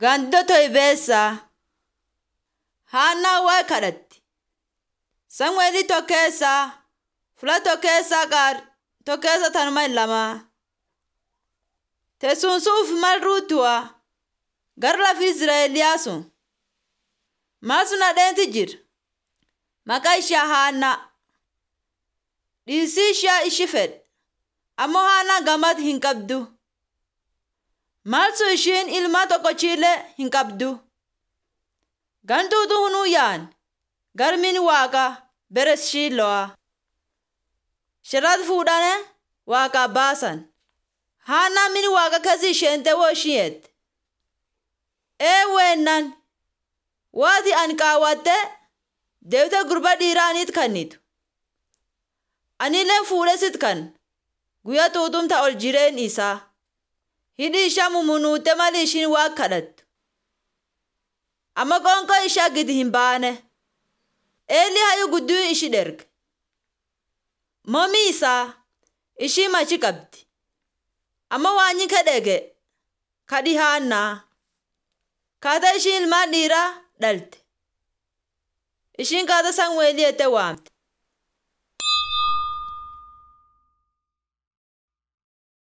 Gandoo Toybeessaa Haannaa waa kadhatti. Samu'eelii Tokkeessaa Fula Tokkeessaa Qaar Tokkeessa Tanuma Lamaa Teessuumsuuf mal ruutuwaa gara lafa Izraa'eliyaa sun. Maal sun hadheenti jira. Maqaa ishee Haannaa. Dhiisii ishee ishi fedhe. Ammoo Haannaa gamad hin qabdu. Maal sun ishiin ilmaa tokkochiillee hin qabdu. Gantuutu hunuu yaan garmiin waaqa bere shiilo'a. Shirratti fuudhanii waaqaa baasan. Haannaa mini waaqa kasi isheente woo ishiyeette. Ee weennan waati ani kaawwatte deebite gurba dhiiraa aniit kannitu. Anillee fuudhee sit kan guyyaa tuutumta ol jireen isaa. Hidhi ishaa mumunuute malee ishiin waaqa kadhattu. Amma qoonqoo ishaa gidi hin baane. Eelii hayyuu gudduu ishi dherge. Momii isaa ishii machi qabdi. Amma waanyi kadhege kadhi haannaa. Kaata ishiin ilmaan dhiiraa dhalte. Ishiin kaata Samu'eelii jettee waamte.